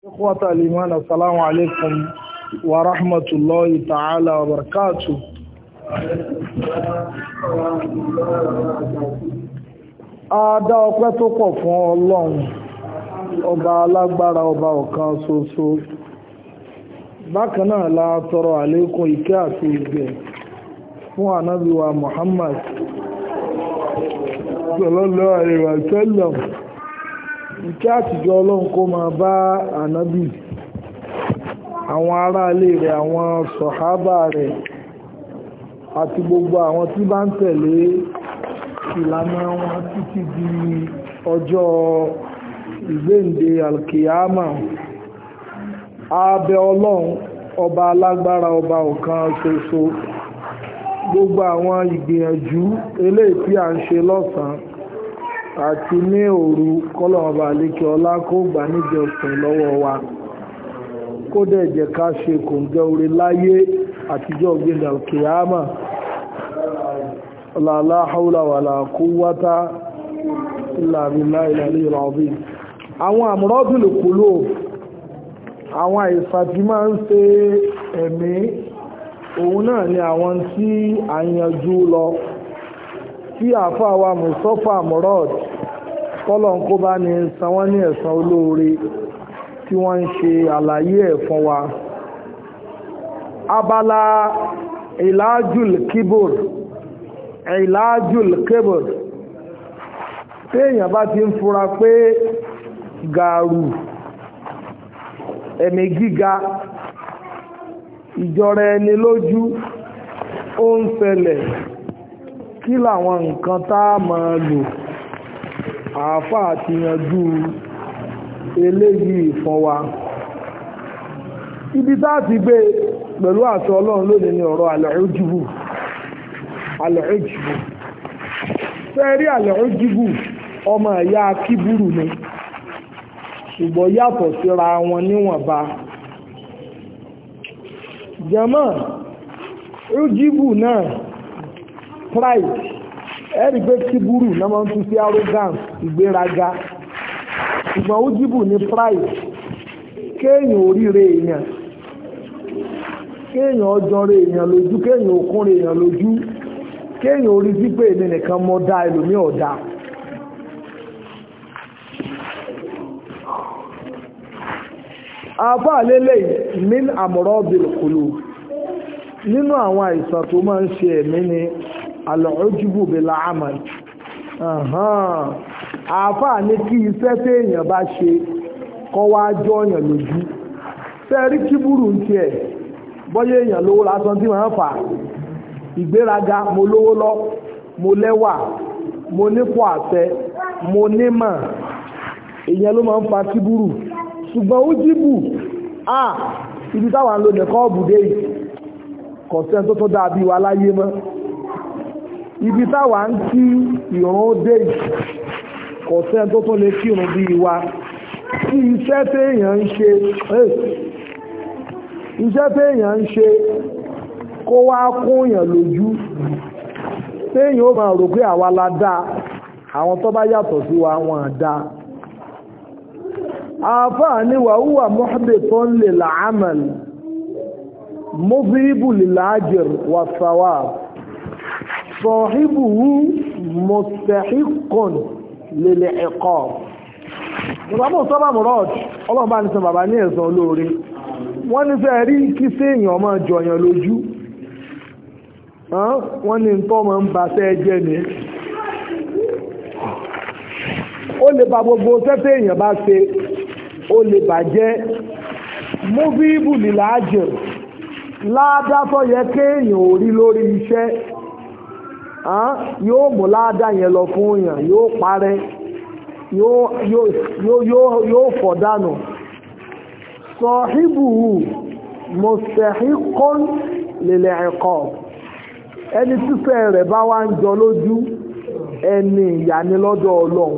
إخوة الإيمان السلام عليكم ورحمة الله تعالى وبركاته Adá ọpẹ́ tó pọ̀ fún Ọlọ́run, ọba alágbára ọba ọ̀kan ṣoṣo. Bákan náà la tọrọ àlékún ìkẹ́ àti ìgẹ̀ fún ànábì wa Muhammad sallallahu alaihi wa sallam. Ìkẹ́ àtijọ́ Ọlọ́run kó máa bá ànábì, àwọn aráalé rẹ̀, àwọn sọ̀hábà rẹ̀, àti gbogbo àwọn tí bá ń tẹ̀lé ìlànà wọn títí di ọjọ́ ìgbéǹde alkiyama abẹ ọlọ́run ọba alágbára ọba ọ̀kan ṣoṣo gbogbo àwọn ìgbìyànjú eléyìí tí a ń ṣe lọ́sàn àti ní òru kọ́lọ̀ọ̀bà àlékè ọlá kó gbà níjọsìn lọ́wọ́ wa kó dẹ̀ jẹ́ ká ṣe kòǹgẹ́ orí láyé àtijọ́ ìgbéǹde alkiyama la la haula wala quwwata illa billahi al-aliyyil azim àwọn amradul qulub àwọn àìsàn tí máa ń ṣe ẹ̀mí òun náà ni àwọn tí a yanjú lọ tí àáfàá wa Mustapha Murad kọ́lọ̀ kó bá ní san wọ́n ní ẹ̀san olóore tí wọ́n ń ṣe àlàyé ẹ̀ fún wa abala ìlàjùl kíbùr ìlàájùl kébùr téèyàn bá ti ń fura pé gàrú ẹ̀mí gíga ìjọra ẹni lójú ó ń ṣẹlẹ̀ kí làwọn nǹkan tá a máa lò àáfàá ti yanjú eléyìí fún wa ibi tá a ti gbé pẹ̀lú àṣọ ọlọ́run lónìí ni ọ̀rọ̀ àlẹ́ ojúbù alẹ́ọ̀jìbù fẹ́rí alẹ́ọ̀jìbù ọmọ ẹ̀yà kíbùrù ni ṣùgbọ́n yàtọ̀ síra wọn níwọ̀nba jẹ́mọ́ ojìbù náà pride ẹ̀rí pé kíbùrù náà máa ń tún sí arrogance ìgbéraga ṣùgbọ́n ojìbù ní pride kéèyàn oríire èèyàn kéèyàn ọjọ́rẹ̀ èèyàn lójú kéèyàn òkúnrẹ̀ èèyàn lójú kéèyàn orí sí pé èmi nìkan mọ́ dá ẹlòmí ọ̀dá àbá lélẹ̀ min àmọ̀rọ̀ bìlùkùlù nínú àwọn àìsàn tó máa ń ṣe ẹ̀mí ni alọ́júbù bìlà àmàl àbá ní kí iṣẹ́ tí èèyàn bá ṣe kọ́ wá jọ ọ̀yàn lójú sẹ́rí kíbùrù ń tiẹ̀ bọ́yé èèyàn lówó lásán tí wọ́n fà ìgbéraga mo lówó lọ mo lẹ́wà mo nípò àṣẹ mo nímọ̀ èèyàn ló máa ń fa kíbúrù ṣùgbọ́n ó jíbù à ibi táwọn ń lo nìkan ọ̀bùdé yìí kọ̀sẹ́ tó tó dàbí wa láyé mọ́ ibi táwọn ń kí ìrún dé yìí kọ̀sẹ́ tó tó lè kírun bí wa kí iṣẹ́ téèyàn ń ṣe iṣẹ́ téèyàn ń ṣe kó wá kúnyàn lójú téèyàn ó máa rò pé àwa la dá àwọn tó bá yàtọ̀ sí wa wọn dá àfáà ní wàhúwà mọ́hàdé tó ń lè làámàl mọ́bíríbù lìláàjìr wà sàwà sọ̀híbùhú mọ̀sẹ̀híkùn lèlè ẹ̀kọ́ ìgbàmọ̀ sọ́bà mọ̀rọ̀d ọlọ́mọba ní sọ bàbá ní ẹ̀sán olóore wọ́n ní fẹ́ rí kí séèyàn máa jọyàn lójú wọ́n ní tọ́ ma ń ba sẹ́ jẹ́ ni ó lè ba gbogbo sẹ́tẹ̀ èèyàn bá ṣe ó lè bàjẹ́ múfíìbù lílà ájò ládàtọ̀ yẹ kéèyàn ò rí lórí iṣẹ́ yóò mú ládà yẹn lọ fún èèyàn yóò parẹ́ yóò fọ̀ dànù sọ̀híbùhù mọ̀sẹ̀híkọ́n lèlẹ̀ ẹ̀kọ́ ẹni tífẹ́ rẹ̀ bá wá ń jọ lójú ẹni ìyà ni lọ́dọ̀ ọlọ́run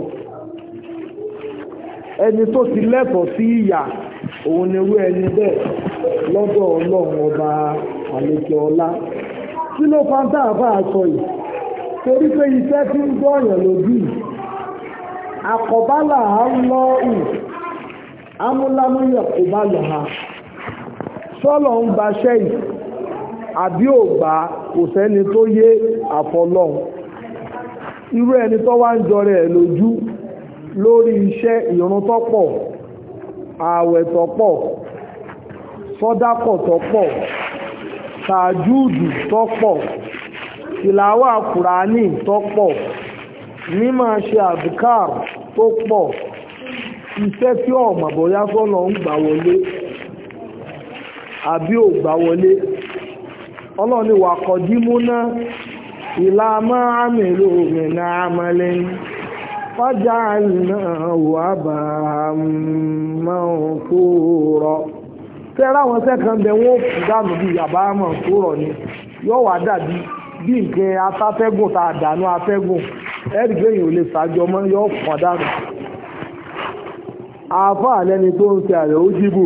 ẹni tó ti lẹ́tọ̀ọ́ sí ìyà òun ni irú ẹni bẹ́ẹ̀ lọ́dọ̀ ọlọ́run ọba àlejò ọlá kí ló fa ń tà bá a sọ yìí torí pé iṣẹ́ tí ń gbọ́ ọ̀yàn lójú yìí àkọ́bálà á lọ́ ù amúlámúyẹ̀ kò bá lọ ha sọ́lọ̀ ń ba ṣẹ́yìn àbí ò gbà kò sẹ́ni tó yé àfọlọ́hun irú ẹni tó wá ń jọrẹ ẹ̀ lójú lórí iṣẹ́ ìrun tó pọ̀ ààwẹ̀ tó pọ̀ sọ́dákọ̀ tó pọ̀ tàjúùdù tó pọ̀ ìlàwà kùránì tó pọ̀ mímọ̀ ṣe àdùkár tó pọ̀ iṣẹ́ tí ọ̀mọ̀ bóyá sọ́nà ń gbà wọlé àbí ò gbà wọlé ọlọ́ni wà kọ̀dímú náà ìlà máa àmìlò òmìnà àmàlẹ́ fájá náà wà bá máa tó rọ tẹ́rà wọn sẹ́kàn bẹ wọ́n kù dànù bí yàbá máa tó rọ ni yóò wà dàbí bí nǹkan afẹ́fẹ́gùn tá a dànù afẹ́gùn ẹ̀rì gbẹ̀yìn ò lè ṣàjọ mọ́ yóò pọ̀ dànù àáfàá lẹ́ni tó ń ṣe àrẹ̀ ó jíbò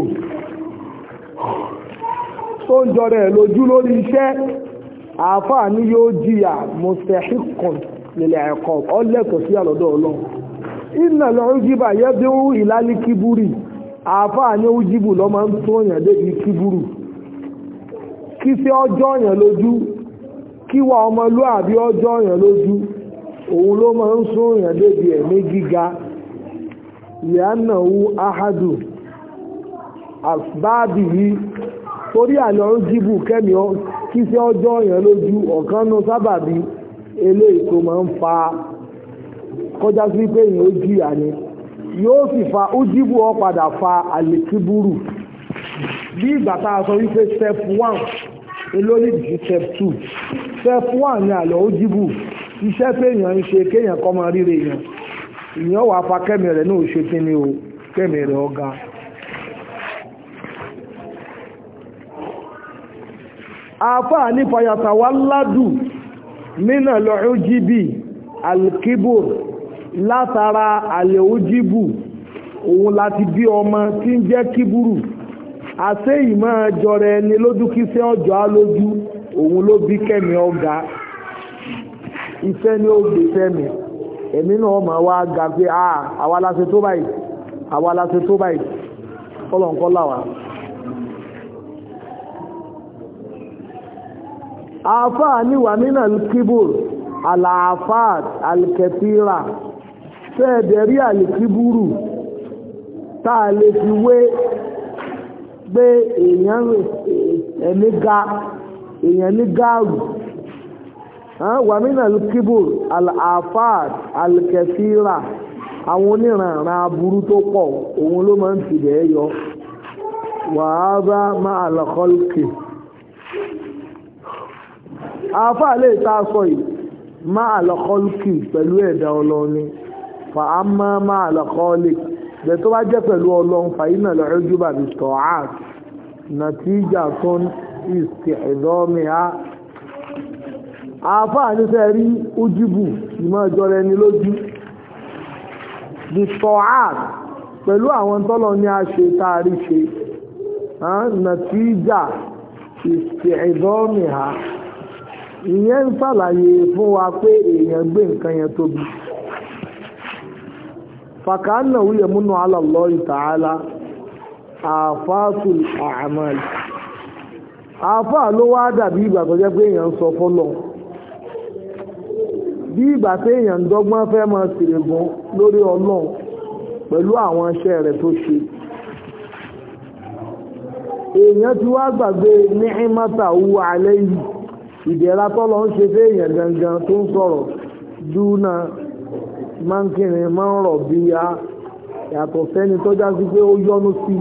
tó ń jọrọ ẹ̀ lójú lórí iṣẹ́ àáfàá ní yóò jìyà mustahikun nílẹ̀ ẹ̀kọ́ ọlẹ́tọ̀ sí àlọ́dọ̀ ọlọ́run iná lọ ń jíbà yẹ́ bí ó ìlálí kíbúrì àáfàá ní ó jíbù lọ máa ń tó yàn débi kíbúrù kí sí ọjọ́ yàn lójú kí wà ọmọlúàbí ọjọ́ yàn lójú òun ló máa ń sún yàn débi ẹ̀mí gíga ìyánáwó ahadu asbáàbì yìí torí àlọ́ ń jíbù kẹ́mi kí sí ọjọ́ yẹn lójú ọ̀kan nù sábàbí eléyìí tó máa ń fa kọjá sí pé èèyàn ó jìyà ni yóò sì fa ó jíbù ọ padà fa àlèkíbúrù bí ìgbà tá a sọ wípé step one elórí sí step two step one ni àlọ́ ó jíbù iṣẹ́ pé èèyàn ń ṣe kéèyàn kọ́ máa ríre èèyàn ìyẹn wàá fa kẹ́mi rẹ̀ náà ṣe kí ni o kẹ́mi rẹ̀ ọ̀gá. àfáà ní fàyàtàwà ládù nínà lọ́ọ́jíbì alkibur látara àlẹ́òjíbù òun láti bí ọmọ tí ń jẹ́ kíburu àṣẹ ìmọ̀ jọrọ ẹni lójú kí sẹ́ ọjọ́ á lójú òun ló bí kẹ́mi ọ̀gá ìfẹ́ ni ó gbé fẹ́mi ẹ̀mí náà máa wá ga pé àwa la ṣe tó báyìí àwa la ṣe tó báyìí kọ́lọ̀ńkọ́ làwà. àáfàá ní wà nínà kíbùr àlàáfàá alkẹtìrà fẹ́ẹ̀dẹ̀rí àlìkíbùrù tá a lè fi wé pé èèyàn ẹ̀mí ga èèyàn ní gáàrù wà nínà kíbùr àlàáfàá alkẹtìrà àwọn oníranran aburú tó pọ̀ òun ló máa ń tìbẹ̀ yọ wàhálà máa lọ́kọ́lùkì àáfà lè ta sọ yìí máa lọ́kọ́lùkì pẹ̀lú ẹ̀dá ọlọ́ni fa á má máa lọ́kọ́lì bẹ̀ tó bá jẹ́ pẹ̀lú ọlọ́run fàyínà lọ́rọ́ jùbà bí tọ́hát nàtíjà tó ń ìsì ẹ̀dọ́mi á àáfà nífẹ̀ rí ojúbù ìmọ̀ ìjọ rẹ ni lójú bí tọ́hát pẹ̀lú àwọn tọ́lọ ní a ṣe táàrí ṣe nàtíjà ìsì ẹ̀dọ́mi á ìyẹn ń ṣàlàyé fún wa pé èèyàn gbé nǹkan yẹn tóbi fàkànnà wúyẹ̀ múnú alàlọ́ ìtàhálà àfáàtù àmàlì àfáà ló wá dàbí ìgbà tó jẹ́ pé èèyàn ń sọ fọ́lọ̀ bí ìgbà tí èèyàn ń dọ́gbọ́n fẹ́ máa ṣèrègùn lórí ọlọ́run pẹ̀lú àwọn iṣẹ́ rẹ̀ tó ṣe èèyàn ti wá gbàgbé ní ìmọ̀ta wú alẹ́ yìí ìdẹ̀ra tọ́lọ ń ṣe fẹ́yàn gangan tó ń sọ̀rọ̀ dúnà mánkìnrin máa ń rọ̀ bí ya yàtọ̀ sẹ́ni tó já sí pé ó yọ́nú sí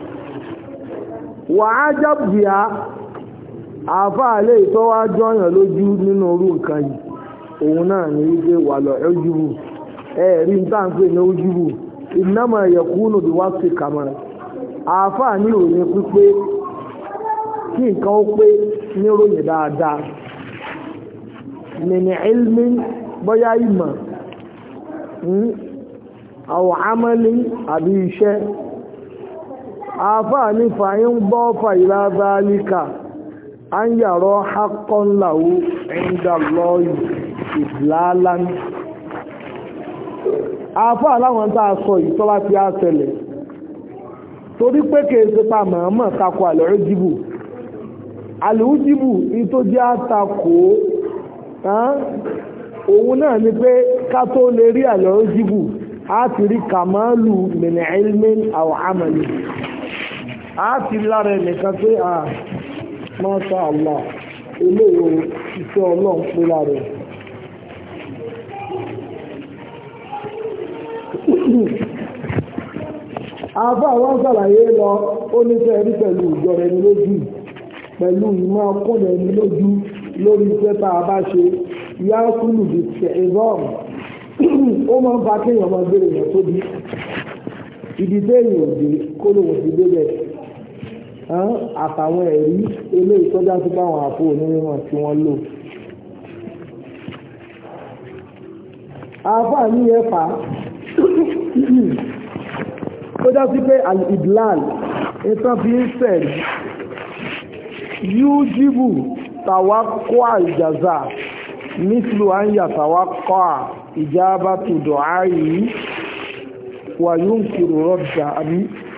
wà á jábìá àáfàá lè tọ́ wá jọyàn lójú nínú orú nǹkan yìí òun náà ní wípé wà lọ ẹ́júbù ẹ̀ẹ̀rí ń tàǹpé ní ojúbù ìnámọ̀ ẹ̀yẹ̀kúnù bí wá sí kàmọ́rẹ̀ àáfàá ní òyìn pípé kí nǹkan ó pé níròyìn dáadáa mìnì ilmi bọ́yá ìmọ̀ àwọn amẹ́lì àbí iṣẹ́ àfáà ní fàyín bọ́ fàyílá báálíkà an yàrọ haqqan lahu inda Allahi ìdìláàlá àfáà láwọn tàà sọ ìtọ́lá tí a ṣẹlẹ̀ torí pé kìí ṣe pa màmá takò àlọ́rọ́ jìbù àlọ́rọ́ jìbù tó jẹ́ àtakò òun náà ni pé ká tó lè rí àlọ́rọ́ jìbù á ti rí kàmáàlù min ilmin aw amali á ti lára ẹnìkan pé à masha Allah eléyìí iṣẹ́ ọlọ́run pé lára ẹ̀ àbá àwọn sàlàyé lọ ó ní fẹ́ rí pẹ̀lú ìjọra ẹni lójú pẹ̀lú ìmọ̀ ọkùnrin ẹni lójú lórí iṣẹ́ tá a bá ṣe yá kúlù bí ṣẹ̀rọ̀m ó máa ń fa kéèyàn máa gbére èèyàn tóbi ibi téèyàn òde kó lóun ti débẹ̀ àtàwọn ẹ̀rí eléyìí tọ́já sí báwọn àpò onírìnà tí wọ́n lò. àáfàá ní ẹ̀fà tó já sí pé al-idlal ìtàn fi ń sẹ̀rí yújíbù tàwákọ́ àìjàzà nítorí à ń yà tàwákọ́ ìjábá tó dọ̀ áyí wà yóò kìrò rọ́jà àbí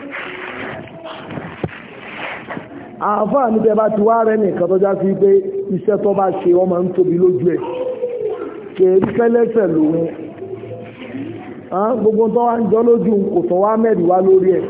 àfáà ní tẹ́bá ti wá rẹ̀ nìkan tó já sí pé iṣẹ́ tó bá ṣe ọmọ ń tóbi lójú ẹ̀ kèrí pẹ́lẹ́sẹ̀ lòun gbogbo tó wá ń jọ lójú kò tó wá mẹ́rin wá lórí ẹ̀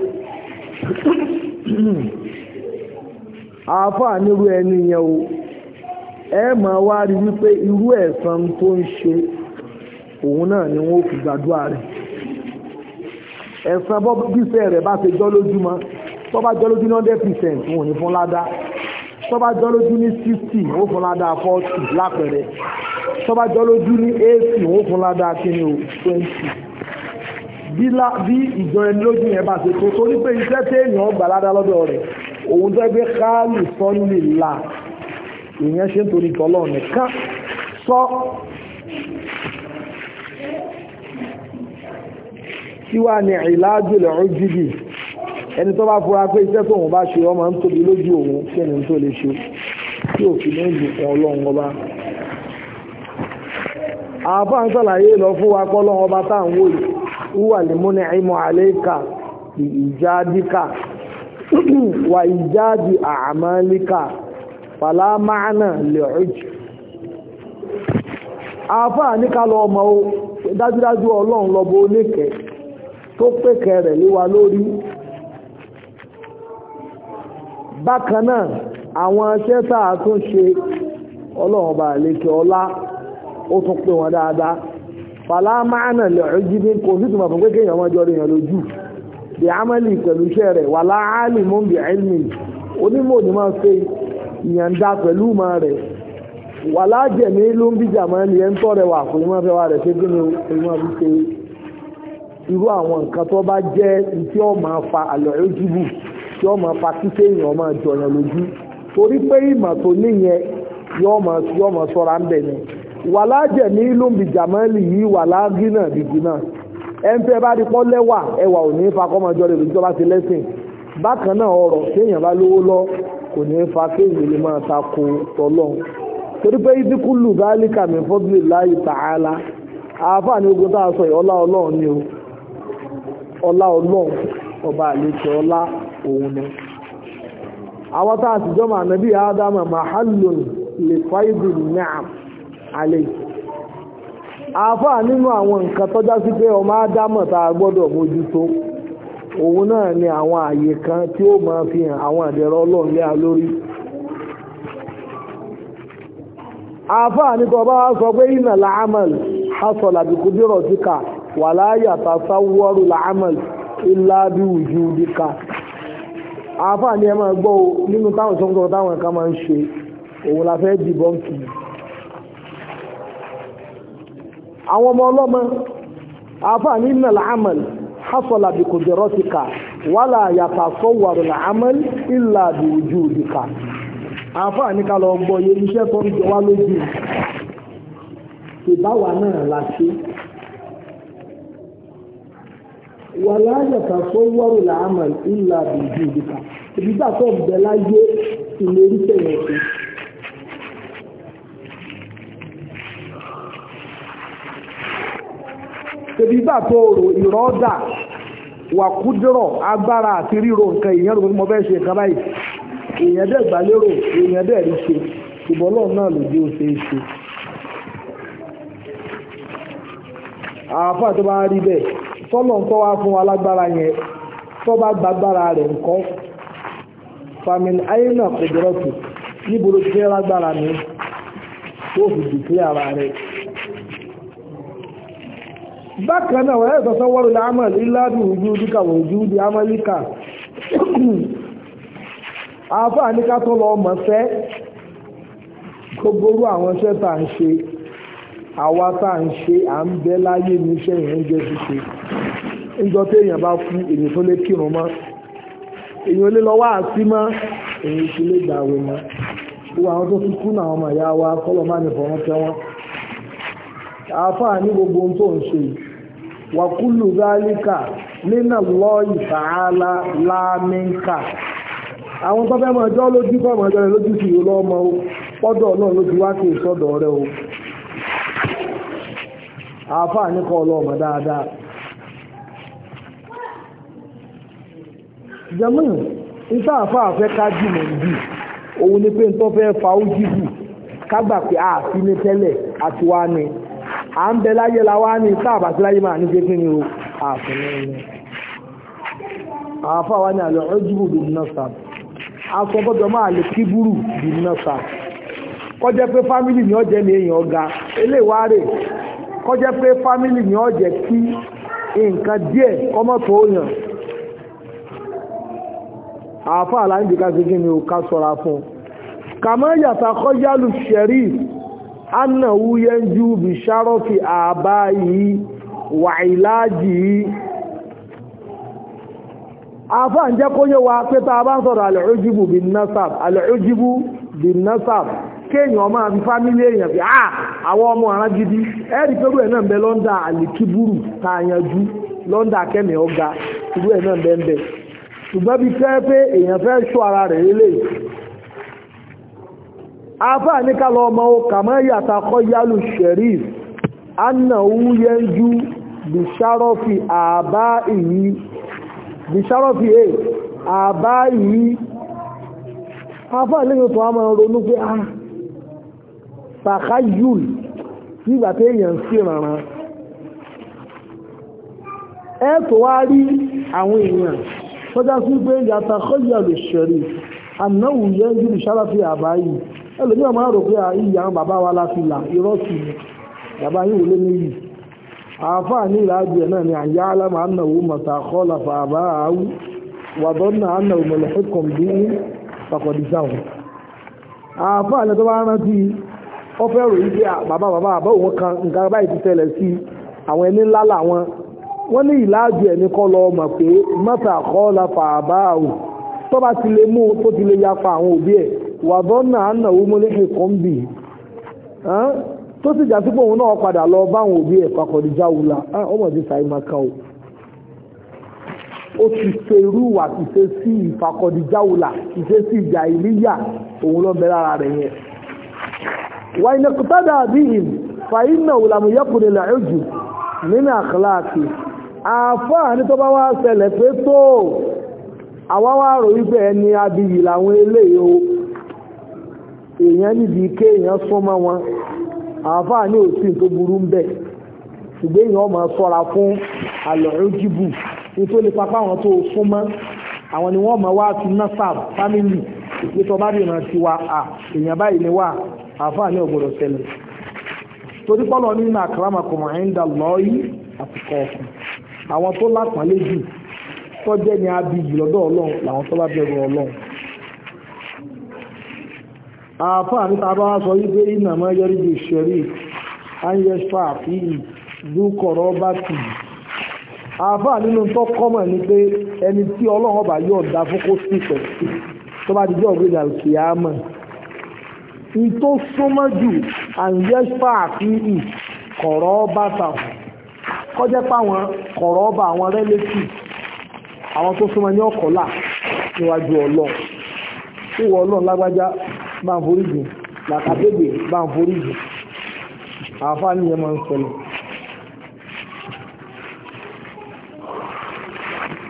àáfàá nírú ẹni yẹn o ẹ máa wá rí wípé irú ẹ̀san tó ń ṣe òun náà ni wọ́n fi gbàdúrà rẹ̀ ẹ̀san bọ́ bíṣẹ́ rẹ̀ bá ṣe jọ lójú mọ́ tó bá jọ lójú ní hundred percent wọn ò ní fún ládá tó bá jọ lójú ní sixty wọn ò fún ládá forty lápẹẹrẹ tó bá jọ lójú ní eighty wọn ò fún ládá kíni o twenty bí ìjọ ẹni lójú yẹn bá ṣe tó torí pé iṣẹ́ tí èèyàn gbà ládá lọ́dọ̀ rẹ̀ òun tó gbé káàlù sọ́nlì là ìyẹn ṣe ń torí tọ́lọ́ nìkan sọ tí wà ní ìlàájú lẹ́rún jìbì ẹni tó bá fura pé iṣẹ́ tóun bá ṣe ọmọ ń tóbi lójú òun kí ẹni tó lè ṣe tí òfin ní ìlú kan ọlọ́run ọba àbá ń sàlàyé lọ fún wa pọ́ ọlọ́run ọba tá à ń wò yìí wúwà lè múni àìmọ̀ àlékà ìjádíkà wà ìjádi àmàlíkà fàlámánà lè ọjì àfáà ní ká lọ ọmọ o dájúdájú ọlọ́run lọ́bọ oníkẹ́ tó pèkẹ́ rẹ̀ léwa lórí bákan náà àwọn iṣẹ́ tá a tún ṣe ọlọ́run bá lékè ọlá ó tún pè wọ́n dáadáa fàlámánà lè ọjì bí kò sí tùmọ̀ fún pé kéèyàn ọmọdé ọdún èèyàn lójú bí amẹ́lì pẹ̀lú iṣẹ́ rẹ̀ wà láàálì mú bí ẹ̀lmì onímọ̀ ní máa ṣe ìyànda pẹ̀lú ìmọ̀ rẹ̀ wà láàjẹ̀mí ló ń bí jàmọ́lì ẹ̀ ń tọ́ rẹ̀ wà kò ní máa fẹ́ wà rẹ̀ ṣe kí ni o máa fi ṣe irú àwọn nǹkan tó bá jẹ́ tí ó máa fa àlọ́ ojúbù tí ó máa fa kíkẹ́ èèyàn máa jọyàn lójú torí pé ìmọ̀ tó níyẹn yóò máa yóò máa sọ́ra ń bẹ̀ ni wà láàjẹ̀mí ló ń bí jàmọ́lì yìí wà láàgínà dìgínà ẹnfẹ́ bá rí pọ́ lẹ́wà ẹwà ò ní fa kọ́mọjọ́ rẹ̀ lójútọ́ bá ti lẹ́sìn bákan náà ọ̀rọ̀ kéèyàn bá lówó lọ kò ní fa kéèyàn lè máa ta ko tọ́lọ́ torí pé ìdíkùlù báálíkà mi fọ́dúlì láyé tààlà àáfàá ní ogun tá a sọ yìí ọlá ọlọ́run ni o ọlá ọlọ́run ọba àlejò ọlá òun ni àwọn tá a sì jọmọ ànábì ádámà mahallun lè fáìdì ni'am alayhi àáfàá nínú àwọn nǹkan tọ́já sí pé ọmọ ádámọ̀ tá a gbọ́dọ̀ mójútó òun náà ni àwọn àyè kan tí ó máa fi hàn àwọn àdẹ̀rọ ọlọ́run lé a lórí àáfàá ní tọ́ bá sọ pé iná làámàl hasọ̀ làbíkú dírọ̀ síkà wà láyà tàṣàwọ́rù làámàl ilá bí wùjú díkà àáfàá ní ẹ máa gbọ́ nínú táwọn sọ́kùnrin táwọn ẹ̀ka máa ń ṣe òun la fẹ́ dìbọ́ǹkì àwọn ọmọ ọlọ́mọ àfáà ní ìnà l'ámàl hasọ̀lá bí kò jẹ́rọ́ ti ká wàlá yàtà sọ́wọ́rọ̀ l'ámàl ìlà bí ojú òdìkà àfáà ní ká lọ gbọ́ yé iṣẹ́ tó ń jẹ wá lójú ìbáwa náà la ṣe wàlá yàtà sọ́wọ́rọ̀ l'ámàl ìlà bí ojú òdìkà ìbígbà tó ń bẹ láyé ìlérí tẹ̀yẹ̀ sí tẹ̀bí gbà tó rò ìrọ́dà wà kúdúrọ̀ agbára àti ríro nǹkan èèyàn rò mo fẹ́ ṣe nǹkan báyìí èèyàn dẹ̀ gbà lérò èèyàn dẹ̀ rí ṣe ṣùgbọ́n lọ́ọ̀ náà ló dé ó ṣe é ṣe. àáfà tó bá rí bẹ́ẹ̀ tọ́lọ̀ ń tọ́ wá fún wa lágbára yẹn tó bá gbàgbára rẹ̀ nǹkan famin ayélujára kòdúrọ̀tù níbo ló ti fẹ́ lágbára ni tó fi dìklẹ́ ara rẹ̀ bákan náà wọ́n yẹ́ sọ́sọ́ wọ́rọ̀ láàmàl ìlàdù ojú díkà wọ̀ ojú di amálíkà àfá àníká tó lọ mọ̀ fẹ́ gbogbo àwọn iṣẹ́ tà ń ṣe àwa tà ń ṣe à ń bẹ láyé níṣẹ́ ìyẹn jẹ́ ṣíṣe níjọ tí èèyàn bá fún èèyàn tó lé kírun mọ́ èèyàn lé lọ wá àti mọ́ èèyàn ti lé gbàwé mọ́ gbogbo àwọn tó fi kú náà ọmọ ìyá wa kọ́lọ̀ má ní fọ̀rọ̀ tẹ́ wọn àáfàá ní gbogbo ohun tó ń ṣe wàkúlù zálíkà nínà lọ ìfàálà lámínkà àwọn tó fẹ́ mọ̀ ọjọ́ lójú kọ́ mọ̀ ọjọ́ rẹ̀ lójú sí ìlú ọmọ pọ́dọ̀ náà lójú wá kí ìsọ́dọ̀ rẹ̀ o àáfàá ní kọ́ ọlọ́mọ dáadáa jẹ́mọ́ níta àáfàá fẹ́ ká jùmọ̀ bí òun ni pé nítorí fẹ́ fa ó jìbù kágbà pé àti ní tẹ́lẹ̀ àti wá ní à ń bẹ láyé la wá ní sáàbà sí láyé máa ní ṣe kí ni o àfẹ́lẹ́ ẹni àáfà wá ní àlọ́ ọ́júbù bí nọ́sà asọ́bọ́dọ̀ máa lè kíbúrù bí nọ́sà kọjẹ́ pé fámìlì ní ọjẹ́ ní èèyàn ọ̀gá eléwárè kọjẹ́ pé fámìlì ní ọjẹ́ kí nǹkan díẹ̀ kọ́mọ́ tó yàn àáfà aláǹdí ká ṣe kí ni o ká sọ́ra fún kàmọ́ yàtà kọjálù ṣẹ̀rí annahu yanju bi sharafi abayi wa ilaji afa ń jẹ́ kó yé wa pé tá bá sọ̀rọ̀ al-ujubu bin nasab al-ujubu bin nasab kéèyàn máa fi fámílì èèyàn fi ah àwọn ọmọ ọ̀rán gidi ẹ̀rí pẹ̀lú ẹ̀ náà ń bẹ lọ́ndà àlìkíbúrù tá a yanjú lọ́ndà kẹ́mì ọ̀gá ìlú ẹ̀ náà ń bẹ ń bẹ ṣùgbọ́n bí fẹ́ pé èèyàn fẹ́ ṣọ́ ara rẹ̀ lélẹ́yìí afa ní ká lọ ọmọ kàmọ́ yàtà kọ́ yálù sherif annahu yanju bisharofi àbá ìyí bisharofi e àbá ìyí afa lẹ́yìn tó a máa ronú pé a takayul nígbà tí èèyàn sí rànran ẹ tó wá rí àwọn èèyàn tọ́já sí pé yàtà kọ́ yálù sherif annahu yanju bisharofi àbá ìyí ẹlòmí ọmọ rò pé ìyá àwọn bàbá wa láti là irọ́ sí ni bàbá yìí wò lé níyì àáfàá ní ìlàjì ẹ̀ náà ni àyà alámà ànàwó mọ̀tà kọ́lá fàbá àáwú wàdọ́nà ànàwó mọ̀lẹ́fẹ́kọ̀m bí ní pàkọ̀dísáwò àáfàá ní tó bá rántí ó fẹ́ rò wípé bàbá bàbá àbá òun kan nǹkan báyìí ti tẹ̀lẹ̀ sí àwọn ẹni ńlá làwọn wọ́n ní ìlàjì ẹ̀ ní kọ́ lọ mọ̀ pé mọ̀tà kọ́lá fàbá àáwú tó bá ti lè mú tó ti lè yapa àwọn òbí ẹ̀ wàdọ́nà ànàwó mọ́lẹ́kẹ̀ kan bì tó sì jà sípò òun náà padà lọ báwọn òbí ẹ̀ pàkọ̀dìjà wùlà ọmọ ti sàì máa kan o ó ti ṣe irú wà ti ṣe sí ìfàkọ̀dìjà wùlà ti ṣe sí ìjà ìlíyà òun ló ń bẹ lára rẹ̀ yẹn. wà ní kùtàdà bí ìm fàyínà wùlàmù yẹ́kùnrin làójù nínú àkàláàkì àfáà ní tó bá wá ṣẹlẹ̀ pé tó àwa wá rò wípé ẹni abiyì làwọn eléyìí o èèyàn níbi ike èèyàn súnmọ́ wọn àáfàá ní òsì tó burú ń bẹ̀ ṣùgbọ́n èèyàn máa ṣọ́ra fún àlọ́rọ́jìbù nítorí papá àwọn tó súnmọ́ àwọn ni wọ́n máa wá ti nasab family ìpètò bá dìran ti wa à èèyàn báyìí ni wà àáfàá ní ògbọ́dọ̀ ṣẹlẹ̀ torí pọ́lọ́ nínú akramakum inda Allahi àti kọ̀ọ̀kan àwọn tó lápàlẹ́ jù tọ́jẹ́ ni abiyì lọ́dọ̀ ọlọ́run làwọn tó bá bẹ̀rù ọlọ́run àfáà ní tàbá sọ wípé iná mọ́ yẹrí bí ṣẹ̀rí ayẹ́fà fi dúkọ̀rọ̀ bá tì àfáà nínú tó kọ́mọ̀ ní pé ẹni tí ọlọ́run ọba yóò dá fún kó sí pẹ̀ tó bá dijọ́ ògbéjà kìámọ̀ ní tó súnmọ́ jù ayẹ́fà fi kọ̀rọ̀ bá tà kọjá páwọn kọ̀rọ̀ ọba àwọn rẹ́lẹ́tì àwọn tó súnmọ́ ní ọkọ̀lá níwájú ọlọ́run ìwọ ọlọ́run lágbájá bá ń foríjì làkàtẹ́gbè bá ń foríjì àfá ní ẹmọ ń ṣẹlẹ̀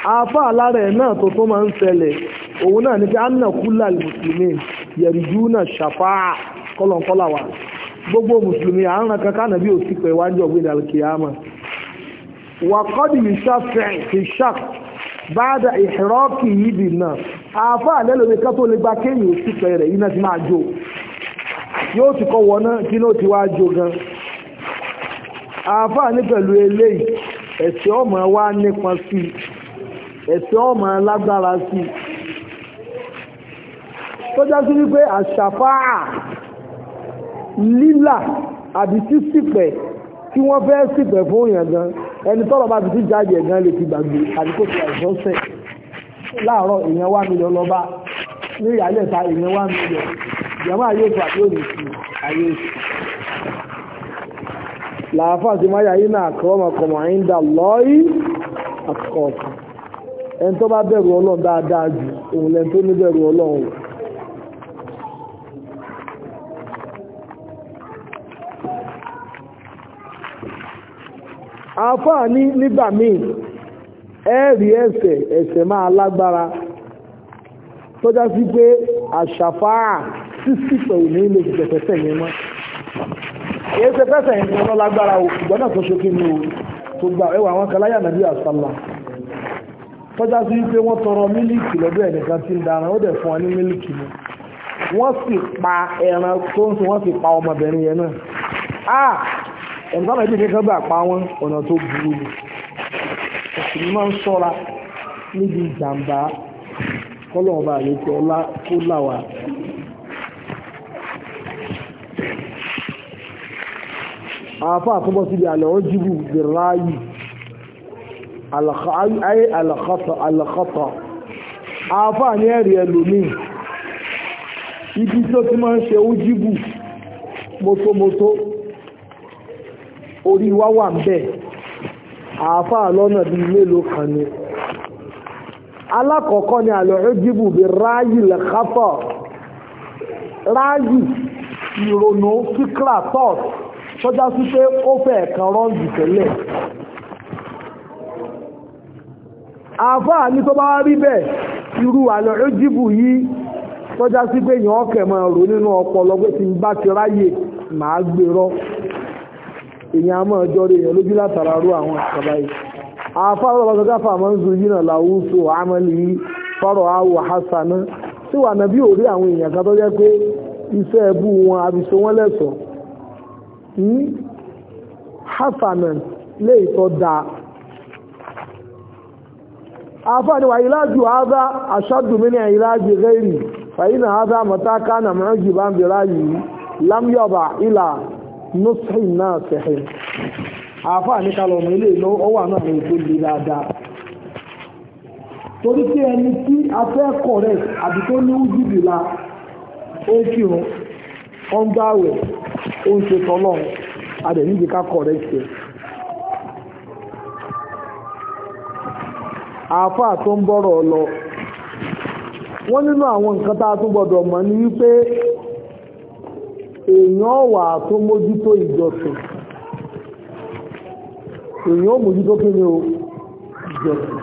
afá alára ẹ̀ náà tó tó máa ń ṣẹlẹ̀ òun náà ní pé anna kúlà mùsùlùmí yẹ̀rìjú náà ṣàfáà kọ́lọ̀kọ́là wa gbogbo mùsùlùmí àárín kankan nàbí òsì pẹ̀ wájú ọ̀gbìn alkiyama wà kọ́dì ìṣàfẹ́ ìṣàk báadà ìhìrọ́kì yìí bì náà afá àlẹ́lòmí ká tó lè gba kéyìn òsì pẹ̀ rẹ̀ iná ti máa jó yóò ti kọ́ wọ náà kí ló ti wá jó gan afá ní pẹ̀lú eléyìí ẹ̀sẹ̀ ọmọ wa nípa sí ẹ̀sẹ̀ ọmọ lágbára sí tó já sí wípé àṣàfáà lílà àbí sísìpẹ̀ tí wọ́n fẹ́ sípẹ̀ fún èèyàn gan ẹni tọ́lọ̀ bá ti ti jáde ẹ̀gán lè ti gbàgbé àdíkò tí àìsàn sẹ̀ láàárọ̀ èèyàn wá mílíọ̀n lọ́ba ní ìyálẹ̀ ta èèyàn wá mílíọ̀n ìjọba ayé ètò àti òní sí ayé ètò làáfà tí máa yà yí náà kọ́mọkọmọ àyíndà lọ́ọ̀yì àkọ́kọ́ ẹni tó bá bẹ̀rù ọlọ́run dáadáa jù òun lẹ́ni tó ní bẹ̀rù ọlọ́run àáfàá ní nígbà míì ẹ̀rí ẹ̀ṣẹ̀ ẹ̀ṣẹ̀ máa lágbára tó já sí pé àṣàfáà sísì pẹ̀lú ní ilé ìjẹ̀fẹ̀sẹ̀ yẹn mọ́ èyí ṣe fẹ́sẹ̀ yẹn lọ lágbára o ṣùgbọ́n náà tó ṣe kí ni o tó gba ẹwà àwọn kan láyà nàbí àṣàlà tó já sí pé wọ́n tọrọ mílíkì lọ́dọ̀ ẹnìkan tí ń darán ó dẹ̀ fún wọn ní mílíkì ni wọ́n sì pa ẹran tó ń sìn wọ́n sì pa ọmọbìnrin yẹn náà ẹ̀nìkan náà ìdíje kan bá pa wọn ọ̀nà tó burú ni òsìlú máa ń ṣọ́ra níbi ìjàmbá kọ́lọ̀ ọba àlejò ọlá tó láwà. àáfà àtúbọ̀ síbi àlẹ́ ọ́jìbù bìráyì ayé àlàkọ́tọ̀ àáfà ní ẹ̀rí ẹlòmíì ibi tí ó ti máa ń ṣe ọ́jìbù mótómótó orí wá wà ń bẹ̀ àáfàá lọ́nà bí mélòó kan ni alákọ̀ọ́kọ́ ni àlọ́ ẹ́jìbù bí ráyì lẹ́kátọ̀ ráyì ìrònú fíkra tọ́t sọ́já sí pé ó fẹ́ kan rọ́ǹdì tẹ́lẹ̀ àáfàá ní tó bá rí bẹ́ẹ̀ irú àlọ́ ẹ́jìbù yìí sọ́já sí pé yàn ọ́kẹ̀ máa rò nínú ọpọlọ pé tí ń bá ti ráyè màá gbèrọ èyàn a máa jọrọ èyàn lójú látara rú àwọn ìṣàbá yìí àfáàrọ̀ ọ̀rọ̀ gáfà máa ń zu yínà láwùsù àmàlì fọ́rọ̀ àwọ̀ hasana tí wà nàbí òrí àwọn èèyàn kan tó jẹ́ pé iṣẹ́ ẹbú wọn àbíṣe wọn lẹ́sọ̀ hasana lè tọ́ da àfáàní wà ìlàjù àádá aṣáàdùmínì ìlàjì rẹ́rì fàyínà àádá mọ̀táká nà mọ́ jì bá ń bèèrè yìí lámyọ̀bà ìlà nùsìn náà sẹ̀hìn àáfàá ní kálọ̀ ọmọ ilé ìlú ọwọ́ àná àwọn ètò ìlú dáadáa torí pé ẹni tí a fẹ́ correct àbí tó ní ojúbì la ó ń kírun ó ń gbààwẹ̀ ó ń ṣe tọ́lọ̀ adẹ̀níjì ká correct ẹ̀ àáfàá tó ń bọ́rọ̀ lọ wọ́n nínú àwọn nǹkan tá a tún gbọ́dọ̀ mọ̀ ní wípé èèyàn wà tó mójútó ìjọsìn èèyàn ó mójútó kí ni o ìjọsìn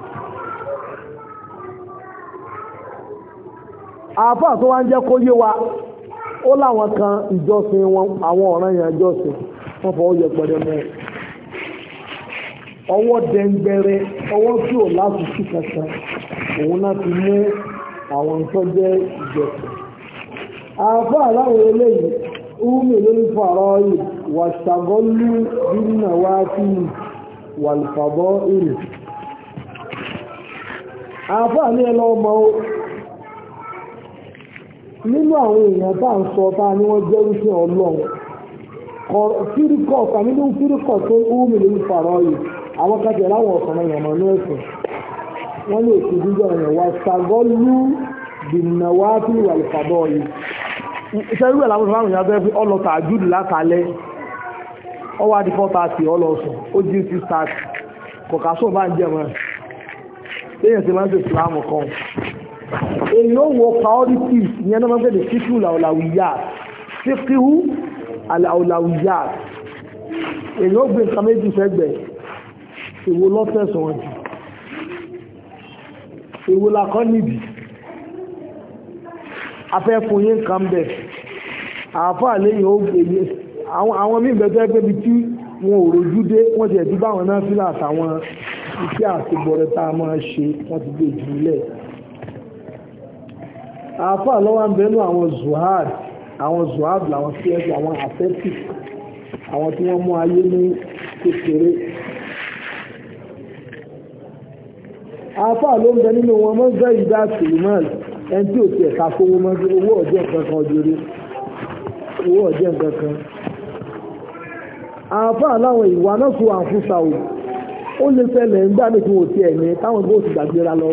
àáfà tó wá ń jẹ́ kó yé wa ó láwọn kan ìjọsìn wọn àwọn ọ̀ràn yẹn ìjọsìn wọ́n fọwọ́ yẹ pẹ̀lẹ́ mọ́ ọwọ́ dẹ́ngbẹ̀rẹ́ ọwọ́ tí ò lásìkò kankan òun náà ti mú àwọn tó jẹ́ ìjọsìn àfá aláwọ̀ eléyìí úmì lórí fàárọ̀ yìí wà ṣàgọ́lú nínú wá sí wàlùfàbọ́ ìlú àfá ní ẹlọ ọmọ nínú àwọn èèyàn tá ń sọ tá ní wọ́n jẹ́ wípé ọlọ́run fírikọ̀ kàmí ní fírikọ̀ tó úmì lórí fàárọ̀ yìí àwọn kẹsẹ̀ láwọn ọ̀sán èèyàn mọ̀ ní ẹ̀sìn wọ́n lè fi díjọ́ èèyàn wà ṣàgọ́lú nínú wá sí wàlùfàbọ́ yìí iṣẹ́ ìwé làwọn ìfàwọn ìyá bẹ́ẹ̀ fi ọlọ́ta àjúdì látàlẹ́ ọwọ́ àti fọ́ta àti ọlọ́sùn ó jí sí start kọ̀kásùn bá ń jẹ́ mọ́ lẹ́yìn tí wọ́n ń ṣe ìsìlámù kan èyí ó wọ priorities ìyẹn náà máa ń pè ní fífú làwùláwìyà fífú àlàwùláwìyà èyí ó gbé nǹkan méjì sẹ́gbẹ̀ẹ́ ìwo lọ́tẹ̀sùn wọn jù èwo la kọ́ níbi afẹ́ fún yín kan bẹ̀ àáfà lẹ́yìn ó gbèyẹ àwọn míì bẹ́ẹ̀ tẹ́ pé bí tí wọn ò rojú dé wọ́n ti ẹ̀dí báwọn náà fílà àtàwọn iṣẹ́ àtìgbọ̀rẹ̀ tá a máa ṣe wọ́n ti gbé jùlẹ̀ àáfà lọ́wọ́ ń bẹ́nu àwọn zuhad àwọn zuhad làwọn cs àwọn ascetic àwọn tí wọ́n mú ayé ní kékeré àáfà ló ń bẹ nínú wọn mọ́ zẹ́ ìdá sèlémọ́ọ̀lì ẹni tí ò tiẹ̀ ká kówó mọ́ sí owó ọ̀jẹ̀ nǹkan kan òjòrè owó ọ̀jẹ̀ nǹkan kan àáfà láwọn ìwà náà fún àǹfùsà ò ó lè ṣẹlẹ̀ nígbà tí wọn ò tiẹ̀ ní táwọn gbọ́ ti gbàgbéra lọ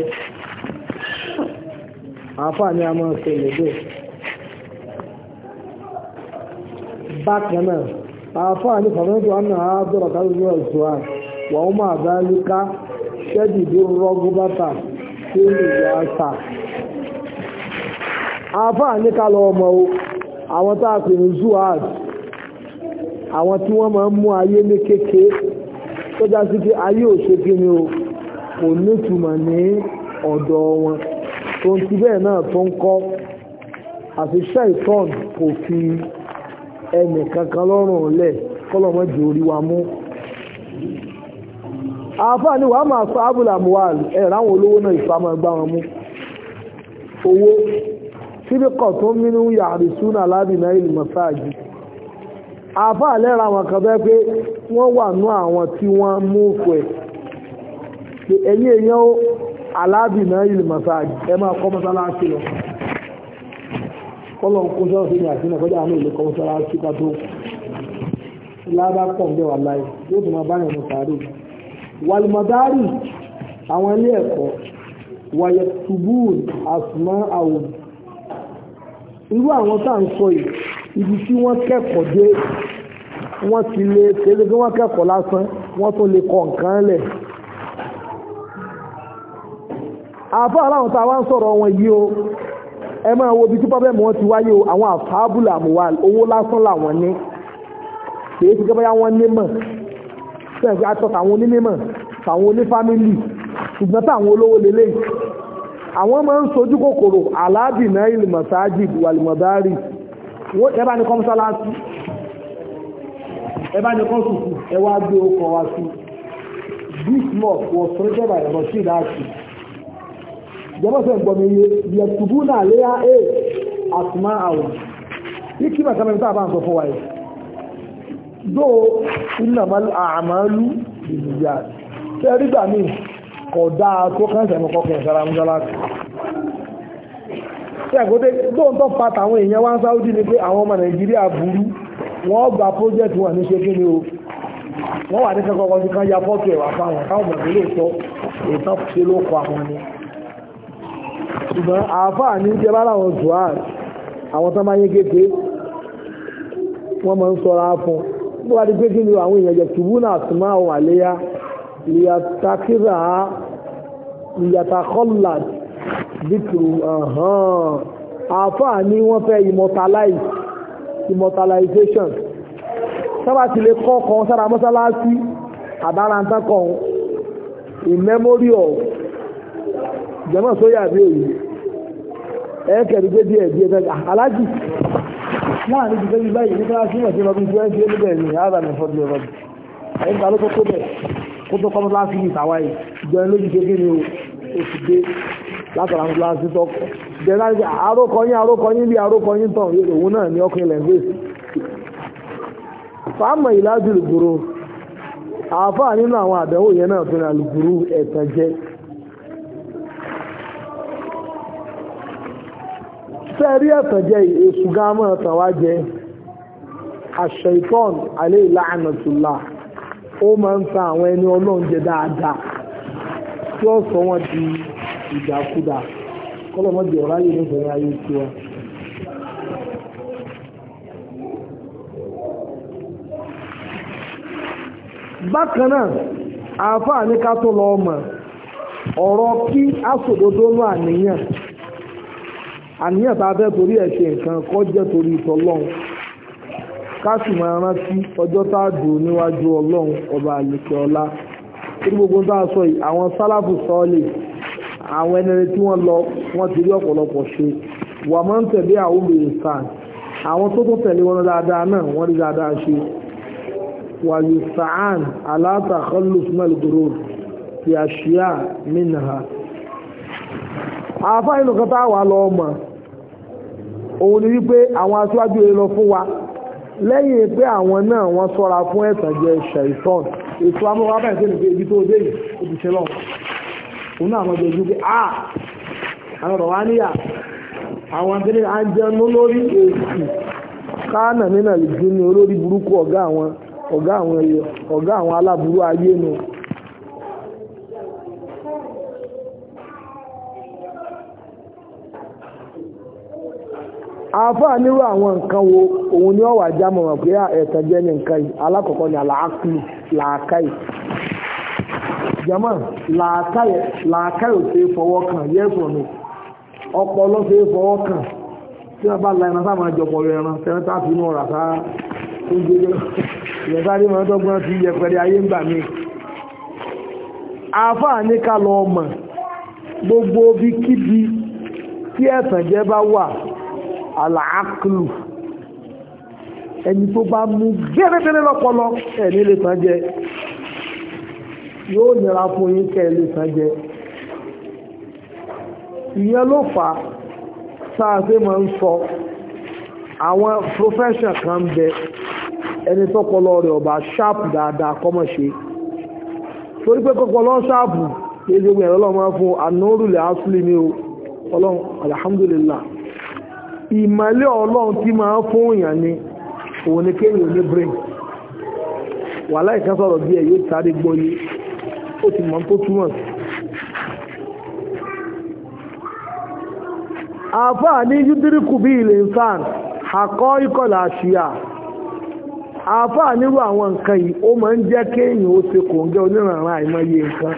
àáfà ni a máa ṣẹlẹ̀ bẹ́ẹ̀ bákan náà àáfà ní fàmílì àná àádọ́rọ̀ kájú ẹ̀sùn wọ́n máa bá líká ṣẹ́dìdì rọ́gúbátà tí ó lè yá sà àáfàá ní ká lọ ọmọ o àwọn tá a pè ní zuhad àwọn tí wọ́n máa ń mú ayé ní kéke tó já sí pé ayé ò ṣe kí ni o kò nítumọ̀ ní ọ̀dọ̀ wọn tó ń ti bẹ́ẹ̀ náà tó ń kọ́ àti ṣẹ́ìtọ́n kò fi ẹnì kankan lọ́rùn lẹ̀ kọ́lọ́mọ́jì orí wa mú àfáà ní wàá máa sọ ábùlà muwal ẹ̀ ráwọn olówó náà ìfàmọ́ ẹgbà wọn mú owó síbíkọ̀ tó ń mínú yàrí súnà lábìnà ìlú mọ́sáàjì àfáà lẹ́ra wọn kan bẹ́ pé wọ́n wà ní àwọn tí wọ́n mú òkú ẹ̀ pé ẹ̀yìn èèyàn ó alábìnà ìlú mọ́sáàjì ẹ máa kọ́ mọ́sálásí lọ kọ́lọ̀ ń kó sọ́ọ̀sì ní àti nàkọ́jà àmì ìlú kọ́ mọ́sálásí ká tó lábá pọ̀ ń bẹ̀ wà láì yóò tún máa báyọ̀ mọ́ sàárè wàlùmọ̀dárì àwọn ilé ẹ̀kọ́ wàyẹ̀tùbùn àsùnmọ́ àwọn irú àwọn tá ń sọ yìí ibi tí wọ́n kẹ́kọ̀ọ́ dé wọ́n ti lè kéde kí wọ́n kẹ́kọ̀ọ́ lásán wọ́n tún lè kọ nǹkan lẹ̀ àfọ́ aláwọn tá a wá ń sọ̀rọ̀ wọn yìí o ẹ máa wo ibi tí pọ́bẹ́mù wọn ti wáyé o àwọn àfáàbùlà àmúwà owó lásán làwọn ní kìí ti gẹ́gẹ́ wọn ní mọ̀ sẹ́ẹ̀fẹ́ atọ́ta àwọn onímọ̀ tàwọn onífámílì ṣùgbọ́n táwọn olówó lélẹ̀ àwọn máa ń sojú kòkòrò aláàbìnà ìlmọ̀sáájì wàlìmọ̀dárì wọ́n ẹbá ní kọ́mọ́sálásí ẹbá ní kọ́sùkù ẹwà gbé ọkọ̀ wá sí this mosque was created by Rashid Ashi jẹ́mọ́sẹ̀ gbọmọ iye yẹtùbú náà léyà a àtùmá àwọn ikí mẹ́ta mẹ́ta bá ń sọ fún wa yìí dó innamal a'malu binniyat tí ẹ rígbà míì kọ̀ dáa tó kẹ́sẹ̀ mọ́ kọ́kẹ́ ìsára mọ́sálásí tí ẹ̀kọ́tẹ́ tó ń tọ́ fa tàwọn èèyàn wá ń sáúdí ni pé àwọn ọmọ nàìjíríà burú wọ́n gba project wọn ní ṣe kí ni o wọ́n wà ní kẹ́kọ̀ọ́ kan sí kan ya fọ́tò ẹ̀wà fáwọn káwọn mọ̀ nílé sọ ìtàn ṣe ló kọ àwọn ni ṣùgbọ́n àáfàá ní jẹ́ bá láwọn zuhad àwọn tán bá yé kéèké wọ́n máa ń sọra fún bó wá di pé kí ni àwọn èèyàn jẹ tùbú náà tún máa wà léyà ìyàtàkìrà ìyàtàkọ́là dìkìrù àáfàá ní wọ́n fẹ́ immortalize immortalization sábà ti lè kọ́ kan sára mọ́sálásí àdárántá kan in memory of jẹ́mọ̀ sóyà bí òyìn ẹ̀ẹ́kẹ̀rí gbé díẹ̀ díẹ̀ bẹ́ẹ̀ alájì láàrin ti fẹ́bí báyìí ní kíláàsì mọ̀ sí ọdún tí wọ́n ṣe níbẹ̀ ní ààbà ní fọ́dún ọ̀rọ̀ ẹ̀yìn ta ló tó kó bẹ̀ kó tó kọ́mọ́ láti ní ìtàwá yìí jẹun lójú ṣe kí ni o oṣù dé látara ní kíláàsì tó kọ́ jẹ́ láti àrókọyín àrókọyín bí àrókọyín tàn òun náà ní ọkùnrin ilẹ̀ fèsì fàámà ìlàjú lùgbòrò àáfàá nínú àwọn àdánwò yẹn náà tó ní àlùgbòrò ẹ̀tàn jẹ́ fẹ́ẹ̀rí ẹ̀tàn jẹ́ èsù gámọ́ ẹ̀tàn wá jẹ́ àṣẹ̀ìtọ́n alẹ́ ìlànàtùlá ó máa ń ta àwọn ẹni ọlọ́run jẹ dáadáa tí ó sọ wọ́n di ìdàkudà kọ́lọ́mọ́dé ọ̀rá yìí nífẹ̀ẹ́ ayé tiwa. bákan náà àáfàá ní ká tó lọ ọmọ ọ̀rọ̀ kí aṣòdodo ní àníyàn àníyàn tá a fẹ́ torí ẹ̀ ṣe nǹkan kọ́ jẹ́ torí ìtọ́lọ́run ká sì máa rántí ọjọ́ tá a dùn níwájú ọlọ́run ọba àlèkè ọlá tí gbogbo tá a sọ yìí àwọn sálàfù sọ́ọ̀lì àwọn ẹni tí wọ́n lọ wọ́n ti rí ọ̀pọ̀lọpọ̀ ṣe wà máa ń tẹ̀lé àwọn obìnrin sàn àwọn tó tó tẹ̀lé wọn dáadáa náà wọ́n rí dáadáa ṣe wà yóò sàn aláta kọlùs mẹ́lùgbòrò ti àṣíyà mìnà àfáà inú kan táwà lọ ọmọ òun ni wípé àwọn aṣáájú rẹ̀ lọ fún wa lẹ́yìn pé àwọn náà wọ́n sọ́ra fún ẹ̀tànjẹ ṣẹ̀ìtọ́n ètò amọ́wá báyìí tó nìgbé ibi tó dé yìí ó ti ṣe lọ òun náà mọ́ jẹ́ pé a àwọn ọ̀rọ̀ wá níyà àwọn akẹ́lẹ́ àjẹun lórí èsì káànà nínà lè dín ní olórí burúkú ọ̀gá àwọn ọ̀gá àwọn ẹyọ ọ̀gá àwọn aláburú ayé nu àáfàá nírú àwọn nǹkan wo òun ni ọ̀wà jámọ̀ wọn pé ẹ̀tàn jẹ́ ní nǹkan yìí alákọ̀ọ́kọ́ ni àlàákùlù làákàyè jama làákàyè làákàyè ò ṣe é fọwọ́ kàn yes or no ọpọlọ ṣe é fọwọ́ kàn tí wọ́n bá la ẹran sáà máa jọpọ̀ rẹ̀ ẹran sẹ́ńtà fi inú ọ̀rà sáà tó ń gbé ìyẹn sáré máa dọ́gbọ́n ti yẹpẹrẹ ayé ń gbà mí àáfàá ní ká lọ mọ̀ gbogbo bí kíbi tí ẹ̀tàn jẹ́ bá wà àlàákùlù ẹni tó bá mú gẹ́gẹ́gẹ́rẹ́ lọ́pọlọ ẹni lè tàn jẹ yóò nira fún yín kẹ́ lè tàn jẹ ìyẹn ló fà sáàsé máa ń sọ àwọn profession kan ń bẹ ẹni tọ́pọlọ rẹ̀ ọba sharp dáadáa kọ́mọ̀ ṣe torí pé kọ́pọlọ sharp kí ẹgbẹ́ ẹ̀rọ lọ́mọ fún anórùlẹ̀ asúlì ní o ọlọ́run alhamdulillah ìmọ̀lẹ́ ọlọ́run tí máa ń fún èèyàn ni òun ni kéèyàn ní brain wà láìka sọ̀rọ̀ bí ẹ̀ yóò sáré gbọ́yé ó ti mọ̀ tó túmọ̀ sí. àfáà ní yúdíríkù bí ilẹ̀ nsán àkọ́ ìkọlà àṣìyà àfáà nírú àwọn nǹkan yìí ó máa ń jẹ́ kéèyàn ó ṣe kòǹgẹ́ onírànràn àìmọye nǹkan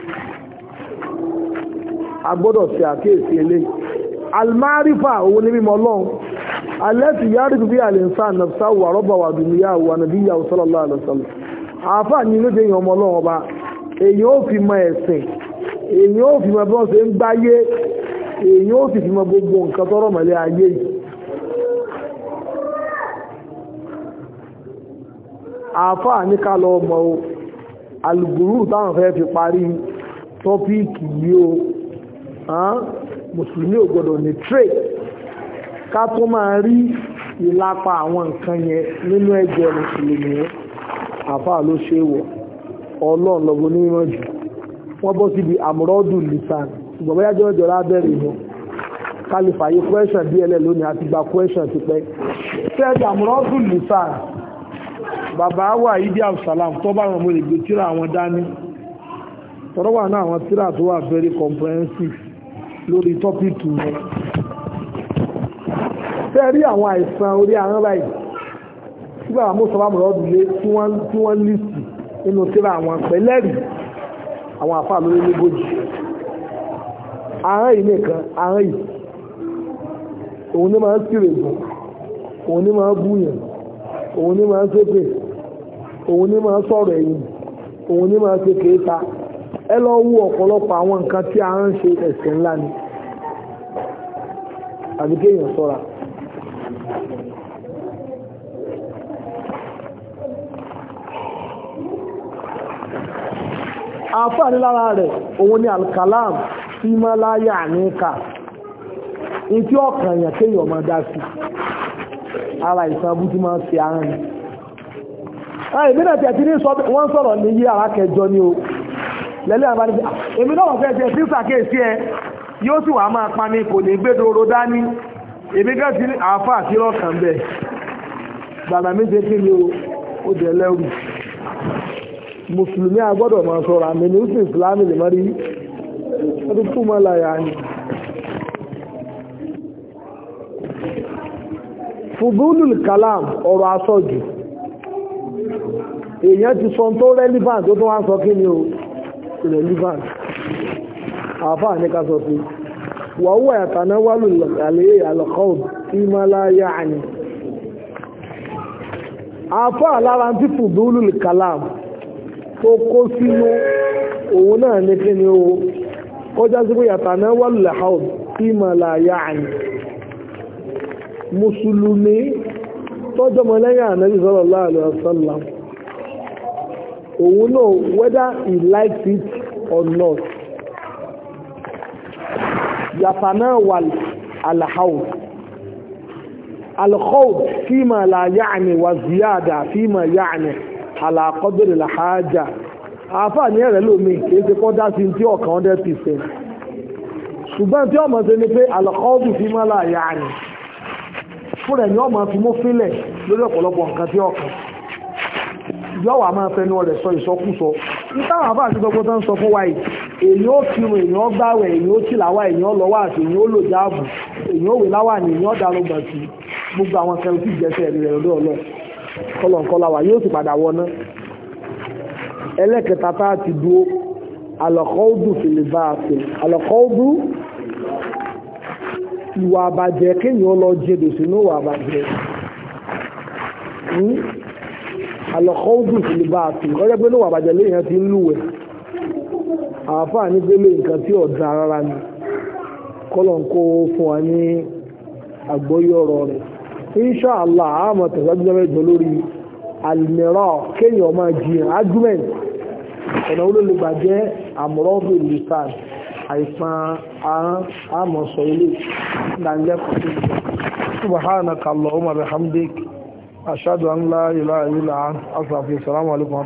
a gbọ́dọ̀ ṣe àkíyèsí eléyìí almarifa òun ní mímọ̀ ọlọ́run alẹ́tì yára bí alẹ́nsá nàfsá wà rọ́bà wà dùnúyà wà nàbí yà sallallahu alaihi wasallam àáfà ní ló jẹ́ ọmọ ọlọ́run ọba èyí ó fi mọ ẹ̀sìn èyí ó fi mọ bí wọ́n ṣe ń gbáyé èyí ó sì fi mọ gbogbo nǹkan tọ́rọ̀ mọ́lẹ̀ ayé yìí àáfà ní ká lọ mọ o alùgbùrù táwọn fẹ́ fi parí tọ́píìkì yìí o mùsùlùmí ò gbọdọ̀ ní trade ká tó máa rí ìlapa àwọn nǹkan yẹn nínú ẹ̀jẹ̀ mùsùlùmí àfáà ló ṣe wọ̀ ọlọ́run lọ́gbọ́n ní mímọ́ jù wọ́n bọ́ síbi àmúrọ́dù lisan ṣùgbọ́n bóyá jẹ́ ọjọ́ lábẹ́rẹ̀ ìhun kálífà yìí question dl lónìí àti gba question ti pẹ́ ṣẹ́ẹ̀dì àmúrọ́dù lisan bàbá wà ìdí absalam tó bá wọn mo lè gbé tíra àwọn dání tọ́rọ wà náà àwọn tíra tó wà very comprehensive lórí tọ́pìkì yẹn fẹ́ rí àwọn àìsàn orí ahọ́n báyìí nígbà àwọn mọ́sọ̀lá mọ̀lọ́dún lé tí wọ́n lísì nínú tíra àwọn pẹ̀lẹ́rì àwọn àfáà lórí lógójì ahọ́n yìí nìkan ahọ́n yìí òun ní máa ń sírè gùn òun ní máa ń búyàn òun ní máa ń ṣépè òun ní máa ń sọ̀rọ̀ ẹ̀yìn òun ní máa ń ṣe kéta ẹ lọ wú ọ̀pọ̀lọpọ̀ àwọn nǹkan tí a ń ṣe ẹ̀ṣẹ̀ ńlá ni àbí kéèyàn ṣọ́ra àǹfààní lára rẹ̀ òun ni alkalam tí má láyà àníkà ní tí ọkàn èèyàn kéèyàn máa dá sí ara ìsan abú tí máa ń ṣe àárín ìbínà tí a ti ní wọ́n sọ̀rọ̀ ní yí ara kẹjọ ni o lẹ́lẹ́ àbá ní pé èmi náà wọ́n fẹ́ jẹ́ tí sàkéèsí ẹ yóò sì wà máa pa ní kò ní gbédoro dání èmi gẹ́ ti àáfà àti rọ́kàn bẹ̀ gbàgbà méje kí ni ó jẹ lẹ́rù mùsùlùmí agbọ́dọ̀ máa sọ̀rọ̀ àmì ní ìsìn ìsìlámì lè mọ́rí ọdún fún mọ́ láyà ni fùdúlù kalam ọ̀rọ̀ asọ́jù èèyàn ti sọ tó relevant tó tó wá sọ kí ni o relevant àfáà ní ká sọ sí wàhúwà yàtàná wálù àlẹ́ àlọ́kọ́ọ̀dù tí má láyà àní àfáà lára tí fùdúlù kalam tó kó sínú òun náà ní kí ni o ó já sí pé yàtàná wà lẹ́hàùn tí mà láyà àyìn mùsùlùmí tọ́jọ́ mọ́ lẹ́yìn ànábì sallallahu alaihi wasallam òun náà whether he likes it or not yàtàná wà alhaud alhaud fíma la ya'ni wa ziyada fíma ya'ni ala qadri alhaja àfà ní ẹ̀rẹ́ lómi kìí ṣe kọ́ dá sí tí ọ̀kan 100% ṣùgbọ́n tí ọmọ ṣe ni pé alhaud fíma la ya'ni fúnra ẹni ọmọ fi mú fílẹ̀ lórí ọ̀pọ̀lọpọ̀ nǹkan tí ọkàn yọ́wà máa fẹnu rẹ̀ sọ ìsọkúsọ nítawà bá àti gbogbo tó ń sọ fún wa yìí èyí ó kírun èyí ó gbáwẹ̀ èyí ó tìlàwà èyí ó lọ́wọ́ àti èyí ó lò jáàbù èyí ó wè láwà ní èyí ó darúgbà sí gbogbo àwọn kẹrin tí ìjẹsẹ̀ rẹ̀ lọ́dọ̀ ọlọ́ kọlọ̀nkọlọ̀ wà yóò sì padà wọná ẹlẹ́kẹta tá a ti dúró alọ́kọ́ọ́dù fìlìbà àti alọ́kọ́ọ́dù ìwà àbàjẹ́ kéèyàn lọ jẹ́dò sínú ìwà àbàjẹ́ alọ́kọ́ọ́dù fìlìbà àti ọjọ́ pé ní ìwà àbàjẹ́ léèyàn ti ń lúwẹ̀ àáfàá ní gbélé nǹkan tí ọ̀dà rárá ni kọ́lọ̀ ń kó fún wa ní àgbọ́yé ọ̀rọ̀ rẹ̀ inṣàlá àmọ̀ tẹ̀síwájú mẹ́jọ lórí alìmíràn kéèyàn máa jiyàn argument ọ̀nà olólùgbà jẹ́ àmúrọ́bù lisan àìsàn ahọ́n àmọ̀ sọ ilé ìdánilẹ́kọ̀ọ́ subhanaka allahumma bihamdik ashhadu an la ilaha illa anta astaghfiruka wa atubu ilaik